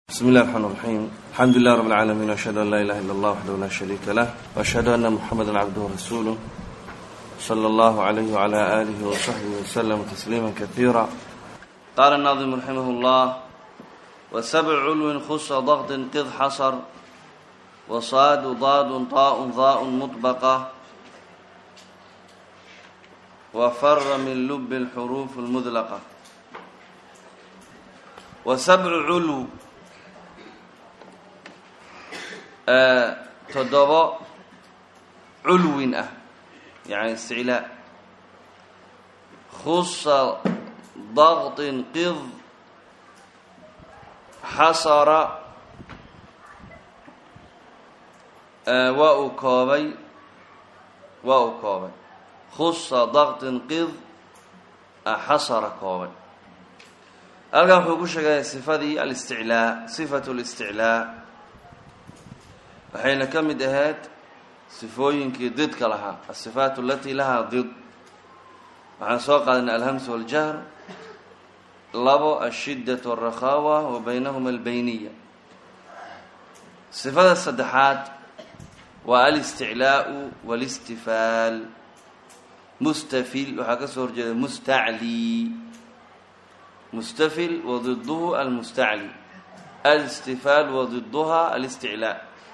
بسم الله الرحمن الرحيم الحمد لله رب العالمين وأشهد أن لا إله إلا الله وحده لا شريك له وأشهد أن محمدا عبده ورسوله صلى الله عليه وعلى آله وصحبه وسلم تسليما كثيرا قال الناظم رحمه الله وسبع علو خص ضغط قذ حصر وصاد ضاد طاء ضاء مطبقة وفر من لب الحروف المذلقة وسبع علو toddobo culwin ah yani isticlaa khusa daqطin qid xasara waa uu koobay waa uu koobay khusa daqطin qid xasara koobay halkan wuxuu ku sheegaya sifadii alisticlaa sifatu اlisticlaa waxayna ka mid ahayd sifooyinkii didka lahaa asifaat alatii lahaa did waxaan soo qaadanay alhamsu waljahr labo ashiddat alrakhawa wa baynahuma albeyniya sifada saddexaad waa alisticlaau walistifaal mustafil waxaa ka soo horjeeda mustacli mustafil wa diduhu almustacli alistifaal wa diduha alisticlaa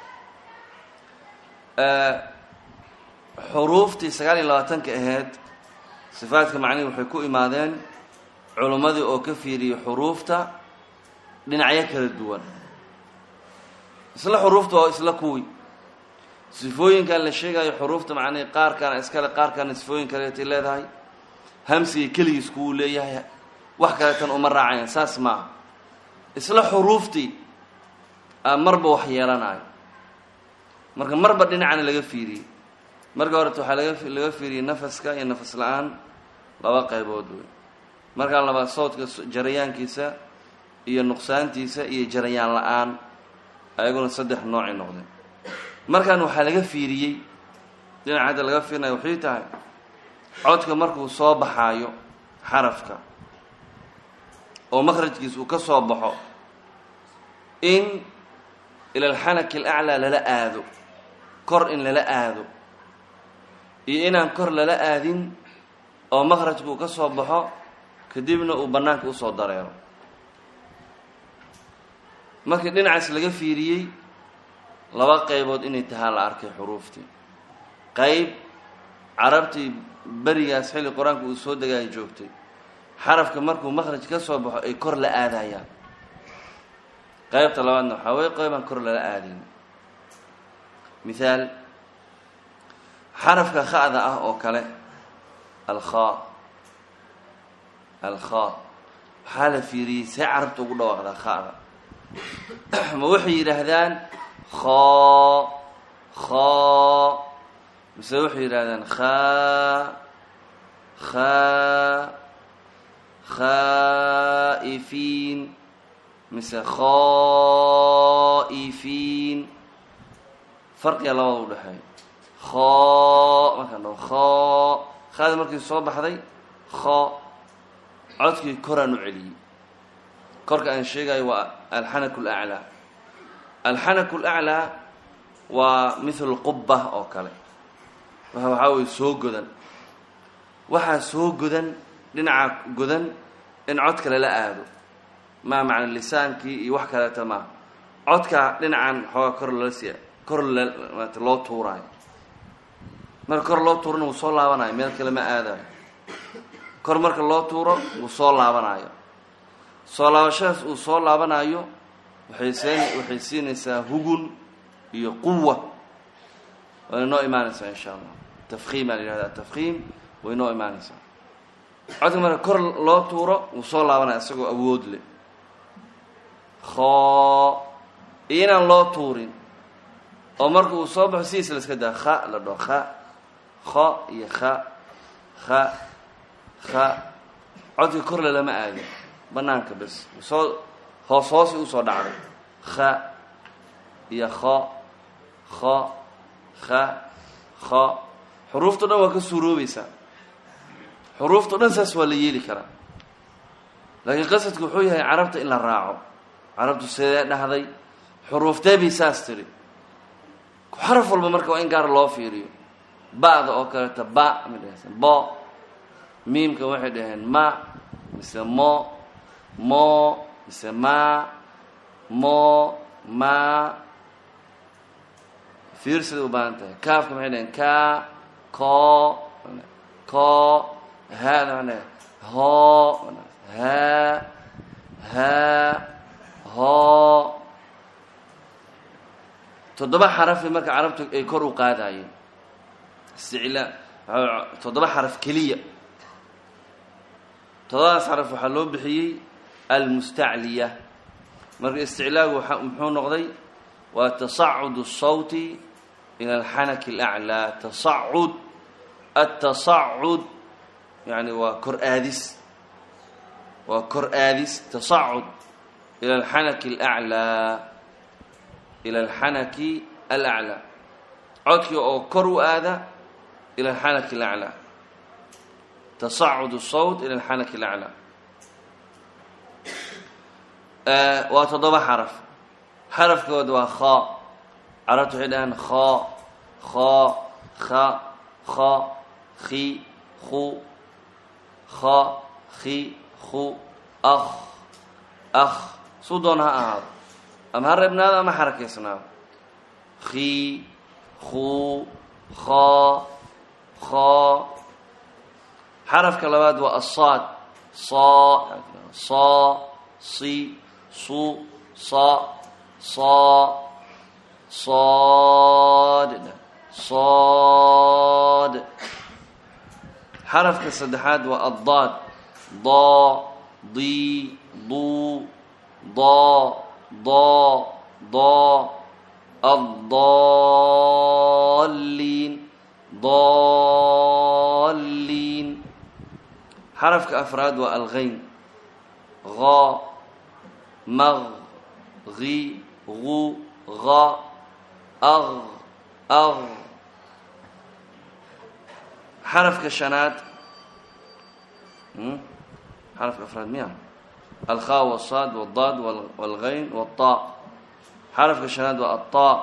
xuruuftii sagaal iyo labaatanka ahayd sifaadka macnihi waxay ku imaadeen culimmadii oo ka fiiriyey xuruufta dhinacyo kala duwan isla xuruufta oo isla kuwii sifooyinkan la sheegayo xuruufta macnihi qaarkaana iskale qaarkaana sifooyin kaleetay leedahay hamsiga keligiis kuwuu leeyahay wax kaleetan uma raacayaan saas maaha isla xuruuftii aa marba wax yeelanayo marka marba dhinacana laga fiiriyey marka horeta waxaa laga laga fiiriyey nafaska iyo nafas la-aan laba qaybood wey markaan labaad sawdka jarayaankiisa iyo nuqsaantiisa iyo jarayaan la-aan ayaguna saddex noocay noqdeen markaan waxaa laga fiiriyey dhinaca hadda laga fiirinayo waxay tahay codka markuu soo baxaayo xarafka oo makhrajkiisa uu ka soo baxo in ila alxanaki alaclaa lala aado kor in lala aado iyo inaan kor lala aadin oo makhrajka uu ka soo baxo kadibna uu bannaanka usoo dareero markii dhinacaas laga fiiriyey laba qaybood inay tahaa la arkay xuruuftii qayb carabtii berigaas xilli qur-aanka uu soo degaayo joogtay xarafka markuu makhraj ka soo baxo ay kor la aadayaan qaybta labaadna waxaa wey qaybaan kor lala aadayn mithaal xarafka kha'da ah oo kale alkhaa alkhaa waxaa la fiiriyey see carabta ugu dhawaaqdaa kha'da ma waxay yidhaahdaan khaa khaa mise waxay yidhahdaan khaa khaa khaa'ifiin mise khaifiin farqiga labada u dhexeeya kho markaan dhaho kho khada markii soo baxday kho codkii koraan u celiyey korka aan sheegayo waa alxanaku laclaa alxanaku laclaa waa mithlu qubba oo kale waxaa weye soo godan waxaa soo godan dhinaca godan in codka lala aado maa macna lisaankii iyo wax kaleeta maaha codka dhinacan xoogaa kor lala si kor lmaata loo tuuraayo marka kor loo tuurana wuu soo laabanayo meel kale ma aadayo kor marka loo tuuro wuu soo laabanayo soo laabashadaas uu soo laabanayo waxay seen waxay siinaysaa hugun iyo quwa wayna noo imaanaysaa insha allah tafkiim aa la yihahda tafkiim way noo imaanaysaa codka marka kor loo tuuro wuu soo laabanaya isagoo awood leh kho iyo inaan loo tuurin oo marka uu soo baxo sidiisa la iska daa kha la dhaho kha kho iyo kha kha kha codkii kor le lama aadin banaanka bes soo hoos hoosi usoo dhacday kha iyo kho kho kha kho xuruufto dhan waa ka suuroobaysaa xuruufto dhan saas waa la yeeli karaa laakiin qasadku wuxuu yahay carabta in la raaco carabtu sidee dhahday xuruuftee bay saas tiri xaraf walba marka waa in gaar loo fiiriyo ba'da oo kaleeta ba ma dhahaysan bo miimka waxay dhaheen ma mise mo mo mise ma mo ma fiir siday u baahan tahay kaafka maxay dhaheen ka ko ko haada maxay dhaheen ho ha ha ho toddoba xarafi marka carabtu ay kor u qaadayeen isticlaa toddoba xaraf keliya toddobadaas xaraf waxaa loo bixiyey almustacliya marka isticlaagu waa muxuu noqday waa tasacud الsawti ila alxanaki اlأclىa tasacud atasacud yani waa kor aadis waa kor aadis tasacud ila alxanaki اlأclىa ila alxanaki alaclaa codkii oo kor u aada ila alxanaki alaclaa tasacud sawt ila alxanaki alaclaa waa toddoba xaraf xarafkooda waa kha carabtu waxay dhahaan kha kha kha kha khi khu kha khi khu akh akh suu doona ha ahaado ama ha reebnaado ama xarakaysnaado khi khu kha kha xarafka labaad waa asaad sa sa si su sa sa sad sad xarafka saddexaad waa addaad da di du da da da الضالين ضالين xarafka afraad waa algayn غا مغ غي غو غا أغ أغ xarafka shanaad xarafka afraad miya alkhaa wالصaad wالdaad wاlgayn wالطaa xarafka shanaad waa aلطaa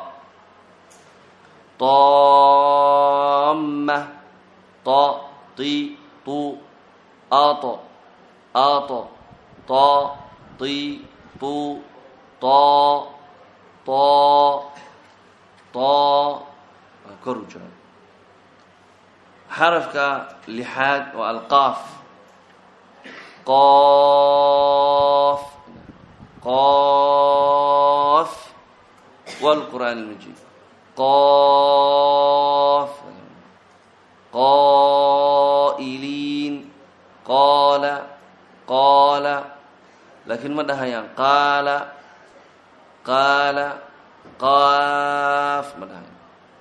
طامة طا طي طو آط آط طا طي طو طا طا طا كرو جرى xarafka lixaad waa alqaaf qof qof wاlqur'aan اlmajiid qof qaa'iliin qaala qaala laakiin ma dhahayaan qaala qaala qaaf ma dhahayaan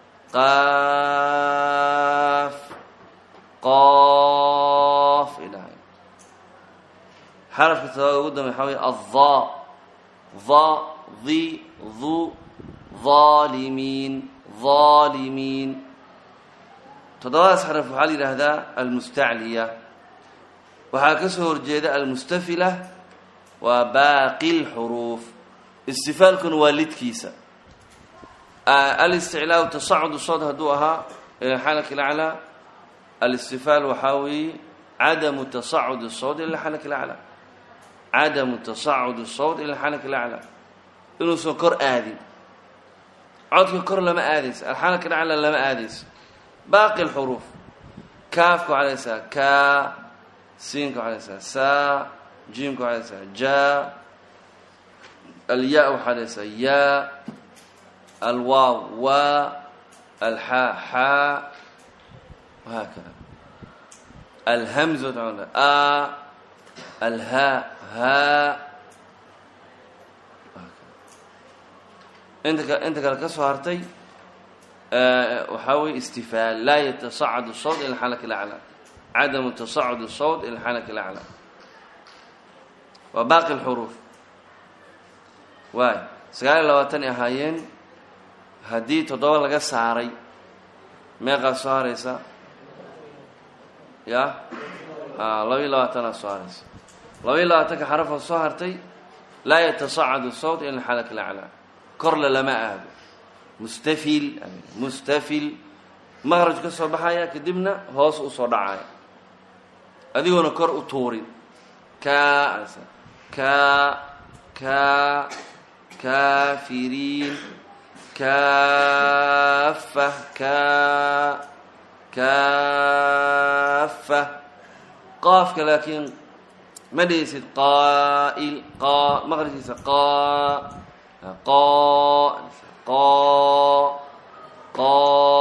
qaaf qof ay dhahay xarafka todobaad ugu dambe waxaa wey adha dha di du ظaalimiin ظaalimiin toddobadaas xaraf waxaa la yidhaahdaa almustacliya waxaa ka soo horjeeda almustafila waa baaqi اlxuruuf istifaalkuna waa lidkiisa alisticlaa tasacud sod hadduu ahaa ila xalak ilaclaa alistifaal waxaa weeye cadamu tasacud الsawt ila xalak ilaclaa cadamu tasacud الsawt ila xalak ilaclaa inuusan kor aadin codka kor lama aadayso alxalak ilaclaa lama aadayso baaqi اlxuruuf kaafka waxaa laysaa ka siinka waxaa laysaa saa jiimka waxaa laysaa ja alya waxaa laysaa ya alwaaw waa alxaa xaa وهكذا الهمزة آ الهاء هاء انت انت kale ka soo hartay waxaa wey استفاal laa يتصacد الصوت ilى الحلك الأعلى عدم تصacد الصوت ilى الحلك الأعلى waa باقي الحروف waay sagaal iyo labaatan ay ahaayeen haddii toddoba laga saaray meeqaa soo haraysa ya laba iyo labaatanaa soo haraysa laba iyo labaatanka xarafoo soo hartay laa yatasacadu sawt ila xalak laclaa korle lama aado mustafil mustafil maqraj ka soo baxaya kadibna hoos usoo dhacaya adigoona kor u tuurin ka ka ka kaafiriin kaafa ka kaafa qaafka laakiin ma dhihaysid qaa'il qa maqrajkiisa qa qa qa qa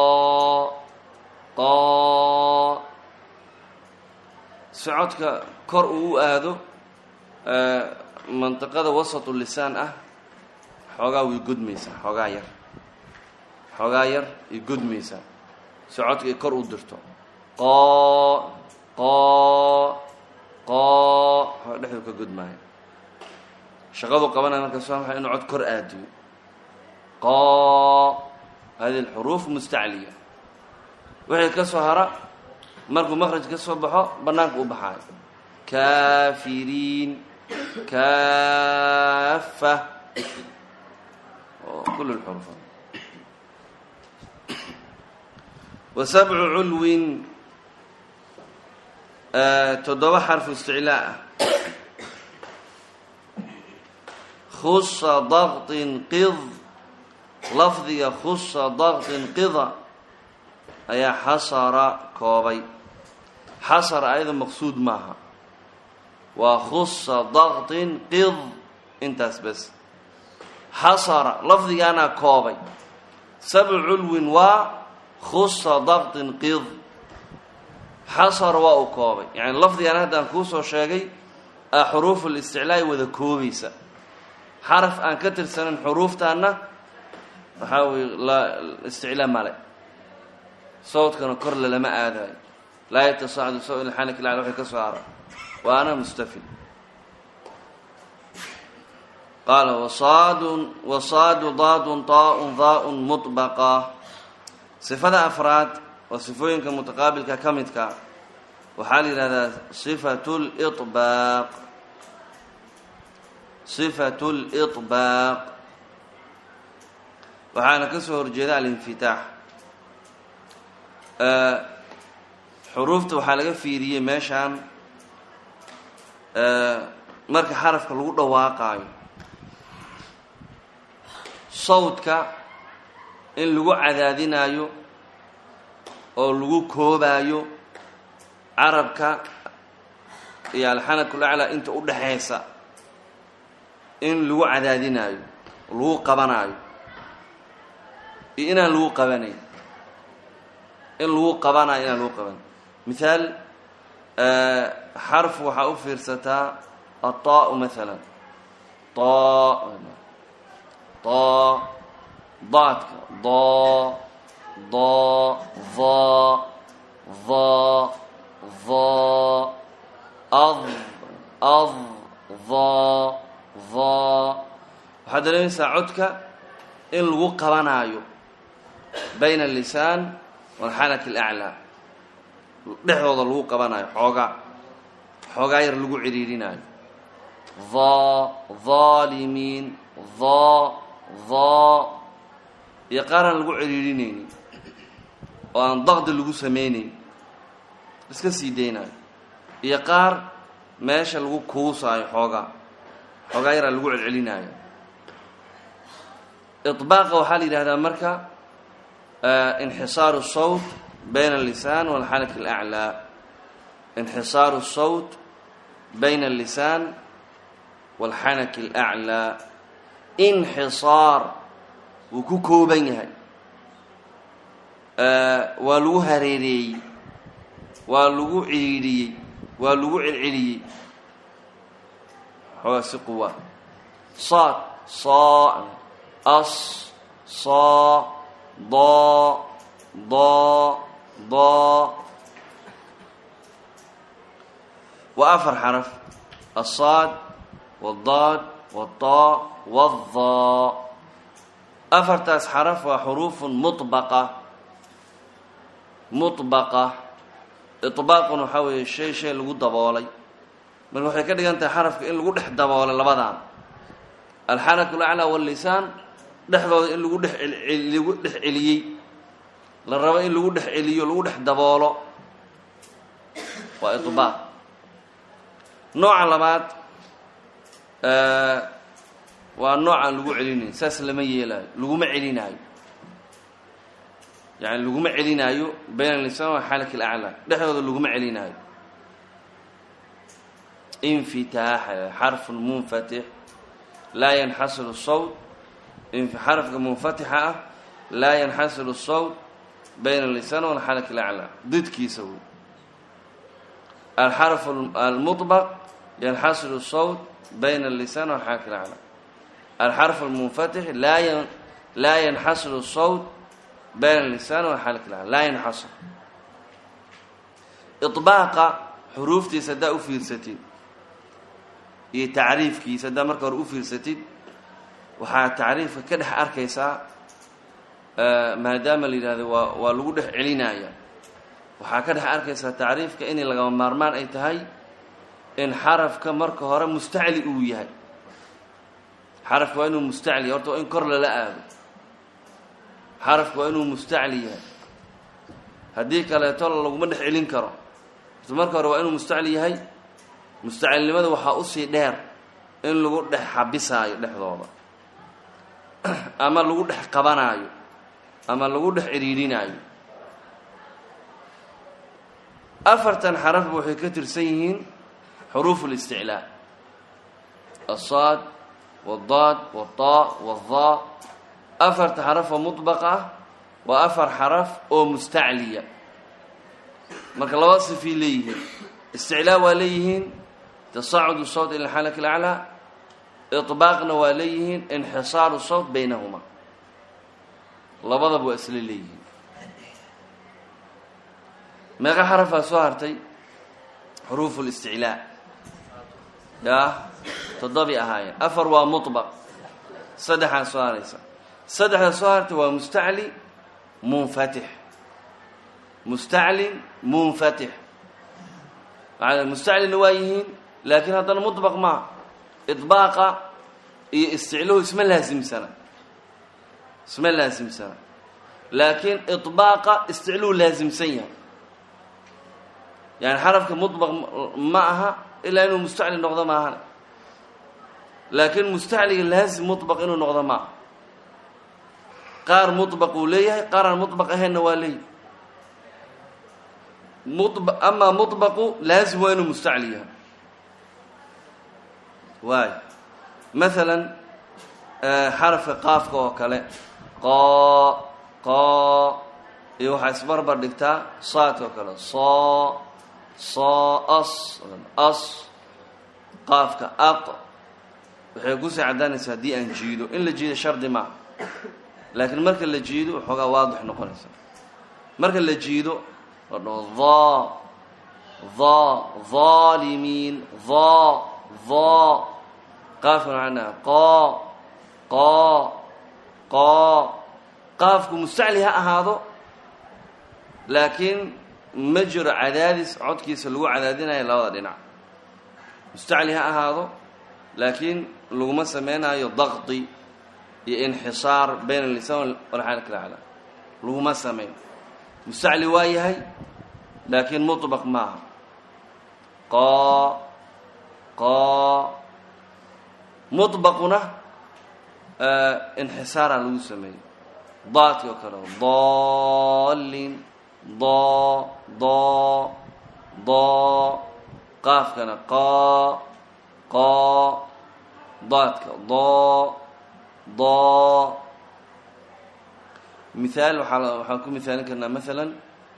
qa socodka kor uu u aado mantiqada wasatu lisaan ah xoogaa way gudmaysaa xoogaa yar xoogaa yar ay gudmaysaa socodka ay kor u dirto qoo qoo qoo dhexdu ka gudmaayo shaqadu qabanaya markaas waa maxay inuu cod kor aadiyo qoo hadihi alxuruuf mustacliya wixii ka soo hara markuu maqraj ka soo baxo bannaanka u baxaayo kaafiriin kaafa kul lxuruf wa sabcu culwin toddoba xarfu isticlaa ah khusa daktin qid lafdiga khusa daktin qida ayaa xasara koobay xasara ayada maqsuud maaha waa khusa daktin qid intaas bes xasara lafdigaanaa koobay sabcu culwin waa khusa daktin qid xasara waa uu koobay yani lafdigaan haddaan kuusoo sheegay a xuruuf listiclaa'i wada koobaysa xaraf aan ka tirsanin xuruuftaana waxaa weye isticlaa male sawdkana kor lalama aadayo laa yatasacdu saw ila xanik lacl waxay ka soo hara waana mustafil qaala wasaadun wasaadu daadun taaun daaun muطbaqa sifada afraad oo sifooyinka mutaqaabilka ka midka waxaa la yidhahdaa sifatu liطbaaq sifatu liطbaaq waxaana ka soo horjeeda alinfitaax xuruufta waxaa laga fiiriyey meeshaan marka xarafka lagu dhawaaqaayo sawdka in lagu cadaadinaayo oo lagu koobaayo carabka iyo alxanakul aclaa inta u dhaxaysa in lagu cadaadinaayo lagu qabanaayo iyo inaan lagu qabanayn in lagu qabanayo inaan lagu qabanayn mithaal xarf waxaa u fiirsataa aلطaء maala طa طa daadka da da va va va ad ad va va waxaad dareemaysaa codka in lagu qabanaayo bayna الlisaan walxanak اlأclى dhexdooda lagu qabanayo xoogaa xoogaa yar lagu cidhiidhinaayo dha dhaalimiin dha dha iyo qaar aan lagu cidhiidhinaynin oo aan daqdi lagu samaynayn iska sii daynayo iyo qaar meesha lagu kuusaayo xoogaa xoogaa yaraa lagu celcelinaayo iطbaaqa waxaa la yidhahdaa marka inxisaaru sawt bayna allisaan walxanak alaclaa inxisaaru sawt bayna allisaan walxanak alaclaa inxisaar wuu ku kooban yahay waa lagu hareereeyey waa lagu ciidhiyey waa lagu celceliyey xoogaa si quwa saad saa as saa daa daa daa waa afar xaraf aلصaad wالdaad wالطaa wالdaa afartaas xaraf waa xuruufu muطbaqa muطbaqa iطbaaqun waxaa weeye shay shay lagu daboolay marka waxay ka dhigan tahay xarafka in lagu dhex daboolay labadan alxanaku alaclaa wallisaan dhexdooda in lagu dhex lagu dhex celiyey la rabo in lagu dhex celiyo lagu dhex daboolo waa iطbaaq nooca labaad waa noocaan lagu celinayn saas lama yeelaayo laguma celinaayo yani laguma celinaayo bayn alisaan wa xalak alaclaa dhexdooda laguma celinaayo infitaax xarfun munfatix laa yanxasilu sawt xarafka munfatixa ah laa yanxasilu sawt bayn alisaan walxalak alaclaa didkiisa wey alxarf almuطbaq yanxasilu sawt bayn allisaan walxalak alaclaa alxarf almunfatix laa laa yanxasilu sawt bayn allisaan walxalak alaclaa laa yanxasil iطbaaqa xuruuftiisa haddaa u fiirsatid iyo tacriifkiisa haddaa marka hore u fiirsatid waxaa tacriifka ka dhex arkaysaa maadaama la yidhahdo waa waa lagu dhex celinaya waxaa ka dhex arkaysaa tacriifka inay lagama maarmaan ay tahay in xarafka marka hore mustacli uu yahay xarafka waa inuu mustacli yahay horta waa in kor lala aado xarafka waa inuu mustacli yahay haddii kaleeto laguma dhex celin karo horta marka hore waa inuu mustacli yahay mustacilnimada waxaa usii dheer in lagu dhex xabisaayo dhexdooda ama lagu dhex qabanaayo ama lagu dhex cidhiidhinaayo afartan xarafba waxay ka tirsan yihiin xuruuf اlisticlaa aلsaad wاdaad wاtaa wاdaa afarta xaraf oo muطbaq ah waa afar xaraf oo mustacliya marka laba sifay leeyihiin isticlaa waa leeyihiin tasacud sawt ila xalak اlaclaa iطbaaqna waa leeyihiin inxisaaru sawt baynahuma labadaba waa isla leeyihiin meeqa xarafaa soo hartay xuruuf اlisticlaa yaa toddobi ahaayeen afar waa muطbaq saddexaa soo haraysa saddexda soo hartay waa mustacli munfatix mustaclin munfatix maa mustaclina waa yihiin laakiin haddana muطbaq maa iطbaaqa iyo isticlahu isma laasimsana isma laasimsana laakiin iطbaaqa isticluhu laasimsan yahay yani xarafka muطbaq ma aha ilaa inuu mustacli noqdo maahan laakiin mustacliga laazim muطbaq inuu noqdo ma aha qaar muطbaq uu leeyahay qaar aan muطbaq ahaynna waa leeyahy amaa muطbaqu laazim waa inuu mustacli yahay waay maalan xarafka qaafka oo kale qoo qoo iyo waxaa isbarbar dhigtaa saadka oo kale soo soo as as qaafka aq waxay kusii caddaanaysaa haddii aan jiido in la jiido shardi maaha laakiin marka la jiido waxoogaa waadix noqonaysa marka la jiido la dhaho dha dha dhaalimiin dha dha qaafkan waxaa dhaha qoo qoo qoo qaafku mustacli ha ahaado laakiin ma jiro cadaadis codkiisa lagu cadaadinayo labada dhinac mustacli ha ahaado laakiin laguma samaynayo daqdi iyo inxisaar bayn alisaan walxaal kala cala laguma samayn mustacli waa yahay laakiin muطbaq maaha qoo qoo muطbaquna inxisaaraa lagu sameeyey daadki oo kale daalin doo doo doo qaafkana qoo qoo daadka doo doo mihaal waaa waxaan ku mihaalin karnaa maalan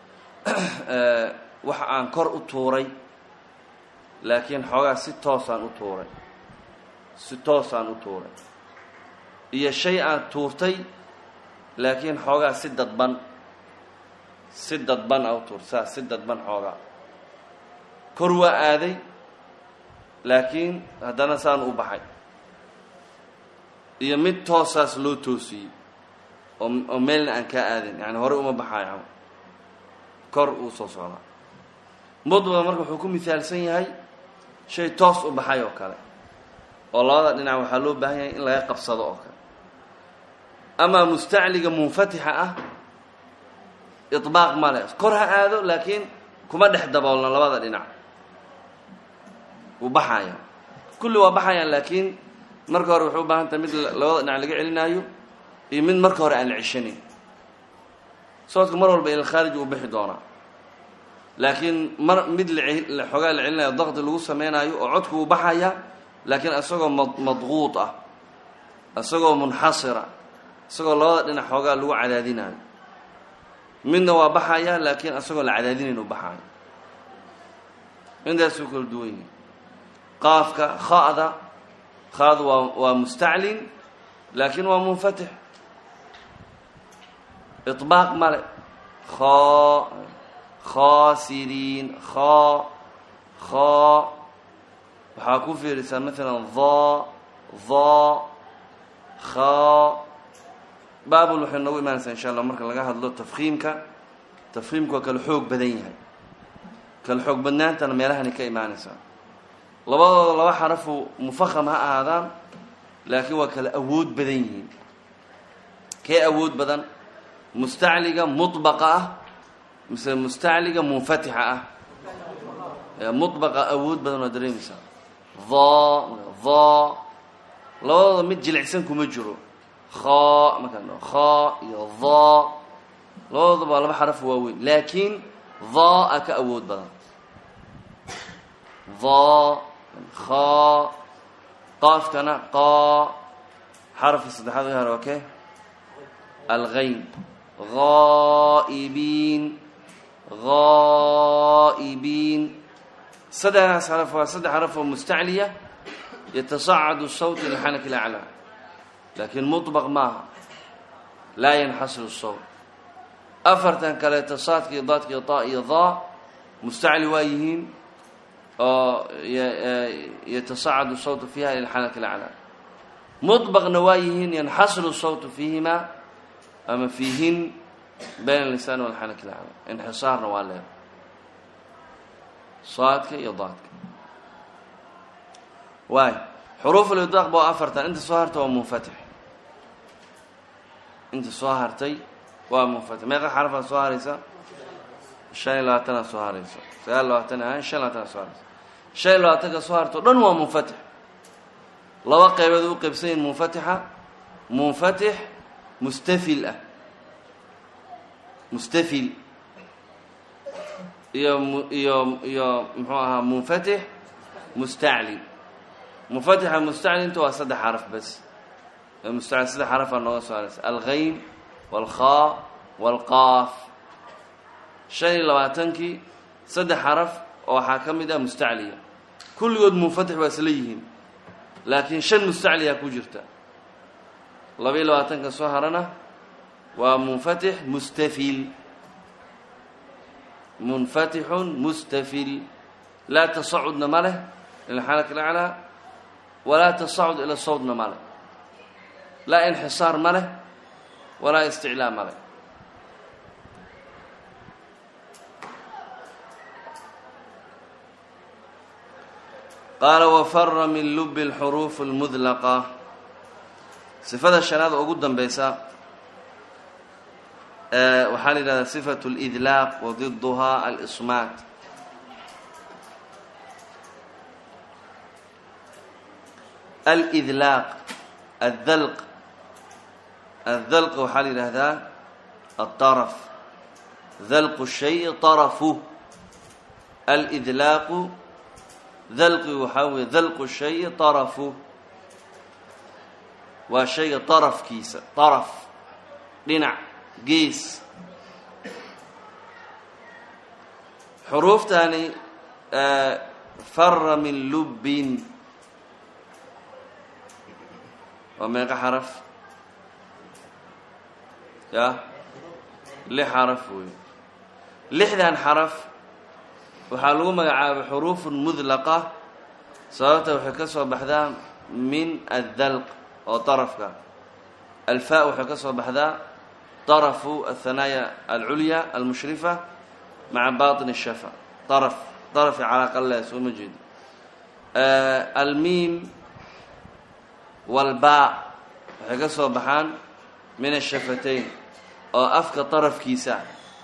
waxa aan kor u tuuray laakiin xoogaa si toosaan u tuuray si toosaan u tuuray iyo shay aan tuurtay laakiin xoogaa si dadban si dadban a u tuurtay saas si dadban xoogaa kor waa aaday laakiin haddana saan u baxay iyo mid toosaas loo toosiyey oo oo meelna aan kaa aadin yani horey uma baxaayo kor uu soo socdaa mudbaqa marka wuxuu ku mihaalsan yahay shay toos u baxay oo kale oo labada dhinac waxaa loo baahan yahay in laga qabsado oo kale amaa mustacliga munfatixa ah iطbaaq male kor ha aado laakiin kuma dhex daboolna labada dhinac wuu baxaya kulli waa baxayaan laakiin marka hore waxay u baahan tahay mid labada dhinac laga celinaayo iyo mid marka hore aan la ceshanayn socodka mar walba ila khaarij uu bixi doonaa laakiin mar mid la xoogaa la celinayo daqdi lagu sameynaayo oo codku uu baxaya laakiin isagoo ma madquud ah isagoo munxasira isagoo labada dhinac xoogaa lagu cadaadinayo midna waa baxaya laakiin isagoo la cadaadinayn u baxayo intaasuu kala duwan yihi qaafka kha'da kha'du waa waa mustaclin laakiin waa munfatix iطbaaq male kho khasiriin kho kho waxaa ku fiirisaa maalan dho dho kho baabul waxay noogu imaanaysaa insha allah marka laga hadlo tafkiimka tafkiimku waa kala xoog badan yahay kala xoog badnaantana meelahani ka imaanaysaa labadooda laba xarafu mufaham ha ahaadaan laakiin waa kala awood badan yihiin kee awood badan mustacliga muطbaqa ah mise mustacliga munfatixa ah muطbaqa awood badan waa dareemaysaa dho dho labadooda mid jilicsan kuma jiro kho markaan dho kho iyo dho labadooda waa laba xaraf waaweyn laakiin dho a ka awood badan dho kho qaafkana qo xarafka saddexaad ga hore waa ke algayn haa'ibiin haa'ibiin saddexdaas xaraf waa saddex xaraf oo mustacliya yatasacadu sawt ila xanak ilaclaa laakiin muطbaq maaha laa yanxasiru sawt afartan kaleeto saadka iyo daadka iyo ta iyo daa mustacli waa yihiin oo yatasacadu sawtu fiiha ila xanak ilaclaa muطbaqna waa yihiin yanxasiru sawtu fiihima ama fiihin bayn lisaan walxanak ilaclaa inxisaarna waa leeda saadka iyo daadka waay xuruuf lidaq ba afartan inta soo hartay waa munfatix inta soo hartay waa munfatix meeqa xarafaa soo haraysa shan iyo labaatanaa soo haraysa sagaal labaatan ahaan shan labaatana soo haraysa shan iyo labaatanka soo harta o dhan waa munfatix laba qaybood u qaybsan yihin munfatixa munfatix mustafil ah mustafil iyo iyo iyo muxuu ahaa munfatix mustacli munfatixa mustaclinta waa saddex xaraf bas mustacli saddex xarafaa nooga soo haraysa alghayn walkhaa walqaaf shan iyo labaatankii saddex xaraf oo waxaa ka mid ah mustacliya kulligood munfatix waa isla yihiin laakiin shan mustacliyaa ku jirta laba iyo labaatanka soo harana waa munfatix mustafil munfatixun mustafil laa tasacudna ma leh ila xanak ilaclaa walaa tasacud ila sawtna ma leh laa inxisaar ma leh walaa isticlaa ma leh qaala wafara min lubi اlxuruuf اlmudlaqa sifada shanaad oo ugu danbeysa waxaa la yidhahdaa sifatu اlidlaaq wa diduhaa alismaat alidlaaq addalq addalq waxaa la yidhahdaa aلطaraf dalqu الshay طarafu alidlaaqu dalqi waxaa weeye dalqu shayi طarafu waa shayga طarafkiisa طaraf dhinac gees xuruuftani fara min lubbin waa meeqa xaraf ya lix xaraf weeye lixdan xaraf waxaa lagu magacaabay xuruufun mudlaqa sababta waxay ka soo baxdaa min addalq oo طarafka alfa waxay ka soo baxdaa طarafu aلthanaaya alculya almushrifa maca baطin الshafa طaraf طarafi calaaqa leh soo ma jeedo almiim walbaa waxay ka soo baxaan min ashafatayn oo afka darafkiisa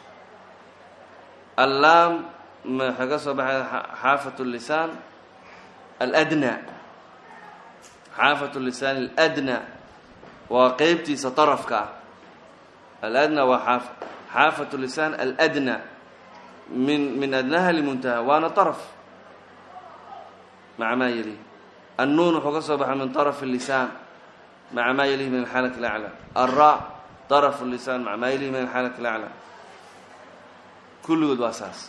allaam waxay ka soo baxay xaafat lisaan aladna xaafat lisaan aladna waa qeybtiisa darafka ah aladna waa xaaf xaafat lisaan aladna min min adnaha limuntaha waana daraf maca maa yalihi annuun wuxuu ka soo baxay min طaraf الlisaan maca maa yalihi min alxaalat اlaclى alra طaraf الlisaan maca maa yalihi min alxaalat اlaclى kulligood waa saas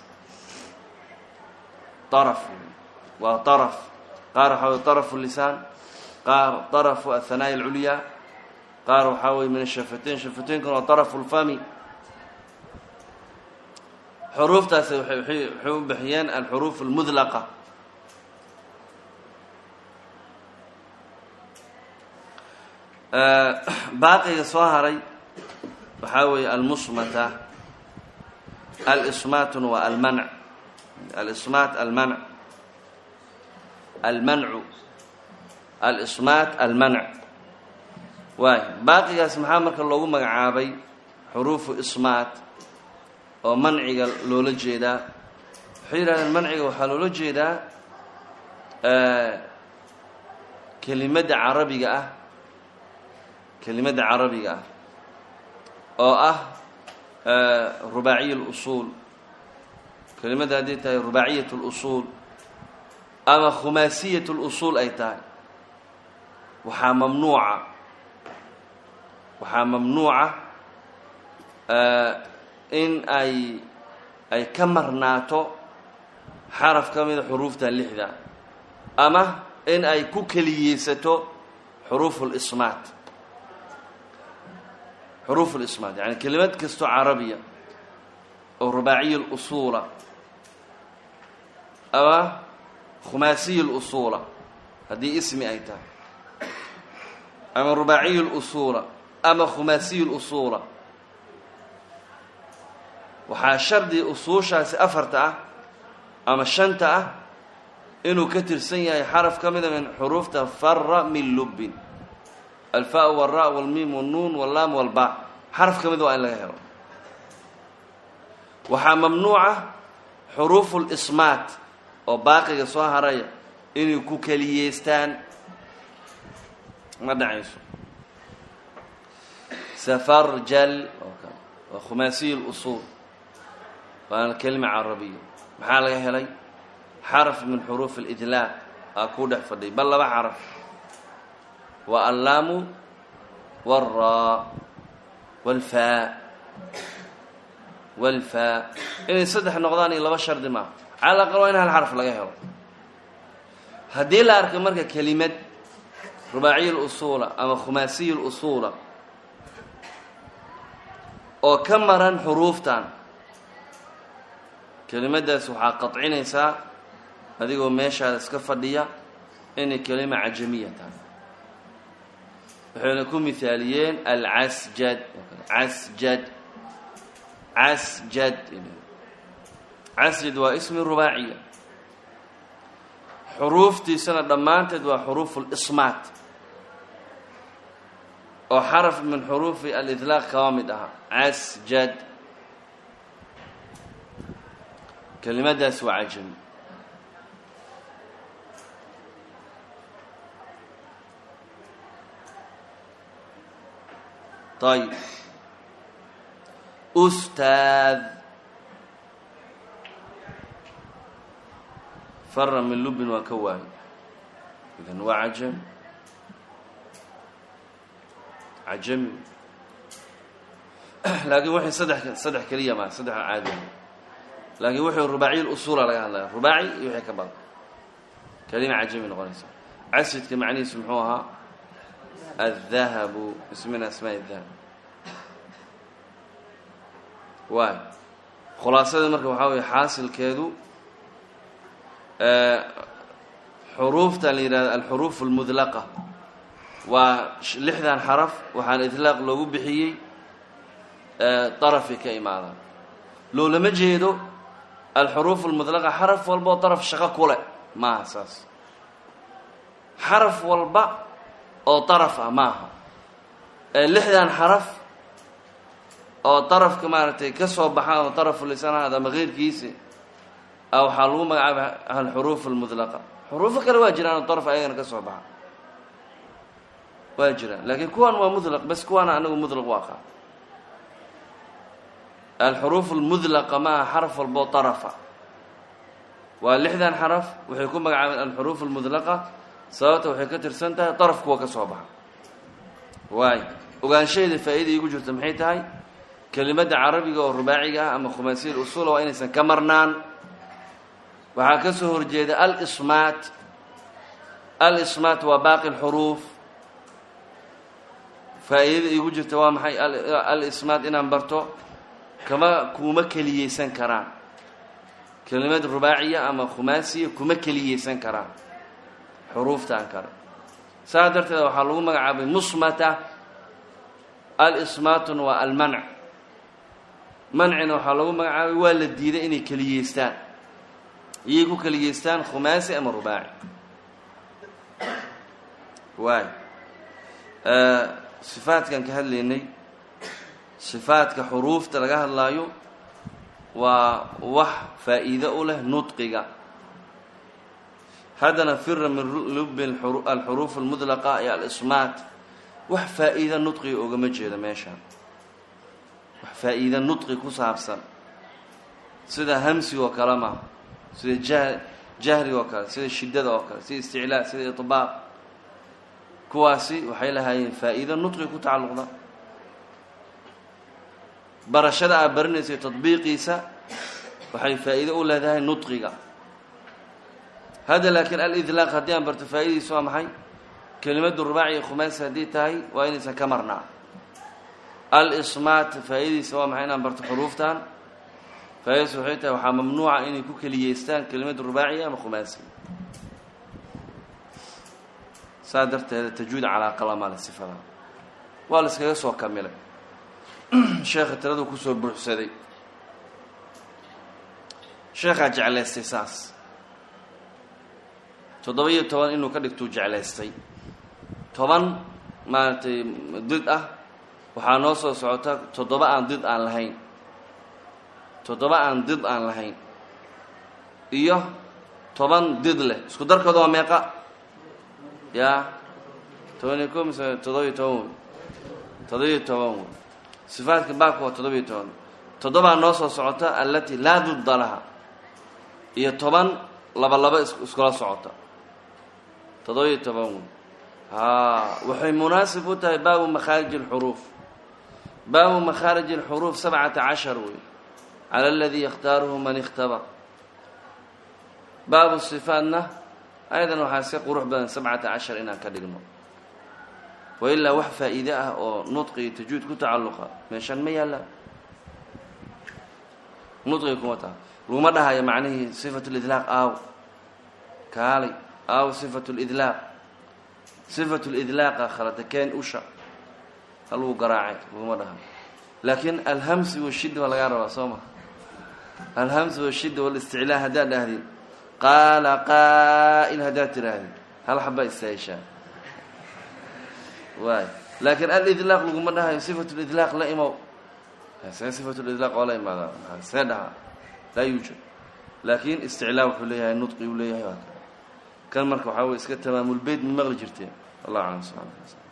طaraf waa طaraf qaar waxaa wey طaraf الlisaan qaar طarafu aلhanaaءi اlculyaa qaar waxaa weye min ashafatayn shafataynkuna waa طaraf اlfami xuruuftaasi waxay u bixiyeen alxuruuf اlmudlaqa baaqiga soo haray waxaa weeye almusmata alismaatun waa almanc alismaat almanc almancu alismaat almanc waay baaqigaas maxaa marka loogu magacaabay xuruufu ismaat oo manciga loola jeedaa waxay yidhahdeen manciga waxaa loola jeedaa kelimadda carabiga ah kelimadda carabiga ah oo ah rubaaciya اlusuul kelimadda hadday tahay rubaaciyat اlusuul ama khumaasiyat اlusuul ay tahay waxaa mamnuuca waxaa mamnuuca in ay ay ka marnaato xaraf ka mida xuruufta lixda ama in ay ku keliyeysato xuruuf اlismaat xuruuf اlismaat yani kelimad kastoo carabiya oo rubaaciya اlusuula ama khumaasiya اlusuula haddii ismi ay tahay ama rubaaciya اlusuula ama khumaasiya اlusuula waxaa shardi usuushaasi afarta ah ama shanta ah inuu ka tirsan yahay xaraf ka mida min xuruufta fara min lubbin alfa wاlra wاlmiim wاlnuun wاllaam wاlba xaraf ka mid waa in laga helo waxaa mamnuuca xuruufu lismaat oo baaqiga soo haraya inay ku keliyeystaan ma dhacayso safarjal oo kale waa khumaasiy اlusuul waana kelima carabiya maxaa laga helay xaraf min xuruuf اlidlaaq aa kuu dhex fadhiy bal laba xaraf waa allaamu wاlraa wاlfaa wاlfaa inay saddex noqdaan iyo laba shardi maaha cala aqal waa in hal xaraf laga helo haddii la arka marka kelimad rubaaciya اlusuula ama khumaasiya اlusuula oo ka maran xuruuftan kelimaddaas waxaa qaطcinaysaa adigoo meeshaada iska fadhiya inay kelima cajamiya tahay waxayna ku mihaaliyeen alcasjad casjad casjad casjad waa ismi rubaaciya xuruuftiisana dhammaanteed waa xuruufu lismaat oo xaraf min xuruufi alidlaaq kaba mid ahaa casjad kelimadaas waa cajami ayb ustaad fara min lubin waa ka waayo idan waa cajami cajami laakiin waxay saddex saddex keliya maa saddex caadi laakiin wuxuu rubaaciy usuula laga hadlaya rubaaci iyo wixii ka badan kelima cajami noqonaysa casidka macnihiisu muxuu ahaa الذهب اسم من أسماء الذهب waay khulaasada marka waxaa weeye xaasilkeedu xuruufta la yidhahdo alxuruuf اlmudlaqa waa lixdan xaraf waxaana idlaaq loogu bixiyey darafay ka imaadaan loolama jeedo alxuruuf اlmudlaqa xaraf walba oo daraf shaqo ku leh maaha saas xaraf walba oo daraf ah maaha ee lixdan xaraf oo darafka maaragtay ka soo baxaan oo darafu lisanaad ama keyrkiisi a waxaa lagu magacaabay alxuruuf almudlaqa xuruufo kale waa jiraan oo daraf ayagana ka soo baxa waa jiraan laakiin kuwan waa mudlaq bas kuwaana anagu mudlaq u aqaan alxuruuf almudlaqa ma aha xaraf walboo darafa waa lixdan xaraf waxay ku magacaabeen alxuruuf almudlaqa sababta waxay ka tirsan tahay daraf kuwa ka soo baxa waay ogaanshaheeda faa-ida iigu jirta maxay tahay kelimadda carabiga oo rubaaciga ah ama khumaasiya usula waa inaysan ka marnaan waxaa ka soo horjeeda alismaat alismaat waa baaqi lxuruuf faa-iidada iigu jirta waa maxay alismaat inaan barto kama kuma keliyeysan karaan kelimad rubaaciya ama khumaasiya kuma keliyeysan karaan xuruuftaan kale saas darteed waxaa lagu magacaabay musmata alismaatun waa almanc mancina waxaa lagu magacaabay waa la diiday inay keliyeystaan iyay ku keliyeystaan khumaasi ama rubaaci waay sifaadkan ka hadlaynay sifaadka xuruufta laga hadlaayo waa wax faa-iido u leh nudqiga haddana fira min lubi alxuruuf almudlaqa iyo alismaat wax faa-iida nudqiga ogama jeedo meeshaan wax faa-iida nudqi ku saabsan sida hamsiga oo kale ma sida jah jahriga oo kale sida shiddada oo kale sida isticlaa sida iطbaaq kuwaasi waxay lahaayeen faa-iido nudqi ku tacalluqda barashada aad barinaysa tadbiiqiisa waxay faa-iido u leedahay nudqiga hadda laakiin alidlaaq haddii aan barto faa-idadiisa waa maxay kelimadu rubaaciya khumaasi haddii tahay waa inaysan ka marnaa alismaat faa-idadiisa waa maxay inaan barto xuruuftan faa-idadiisa waxay tahay waxaa mamnuuca inay ku keliyeystaan kelimadu rubaaciya ama khumaasi saa darteeda tajwiid calaaqa lama le sifada waa la iskaga soo kamilay sheekha tiradu kusoo buuxsaday sheekhaa jeclaystay saas toddoba iyo toban inuu ka dhigtuu jeclaystay toban maaragtay did ah waxaa noo soo socota toddoba aan did aan lahayn toddoba aan did aan lahayn iyo toban did leh isku darkooda waa meeqa yaa toban iyo ko mise toddoba-iyo toban wey toddoba-iyo toban wey sifaadka baabka waa toddoba-iyo toban toddobaa noo soo socota allati laa dudda laha iyo toban laba laba iskula socota toddoba-iyo toban wey haa waxay munaasib u tahay baabu makhaarij alxuruuf baabu makhaarij alxuruuf sabcata cashar wey cala aladii yakhtaaruhu man ikhtabar baabu sifaatna ayadan waxaa iska qurux badan sabcata cashar inaan ka dhigno wa ilaa wax faa-iide ah oo nudqi iyo tajuud ku tacalluqa meeshaan ma yaallaan nudqiga kuma taha laguma dhahayo macnihii sifat lidlaaq aaw kaalay aaw sifat lidlaaq sifat lidlaaqa khalada keen usha haluu garaacay laguma dhahayo laakiin alhamsi washidda waa lagaa rabaa soo ma alhamsi washidda walisticlaa haddaad dhahdid qaala qaa'il haddaad tirahdid hal xaba istaayishaa waay laakiin alidlaaq laguma dhahayo sifat lidlaaq la imow see sifat lidlaaq oo la imaadaa see dhahaa laa yuujad laakiin isticlaa wuxuu leeyahay nudqi uu leeyahay waa kan marka waxaa wey iska tamaamulbeyd ma maqli jirteen wallahu aclam subxana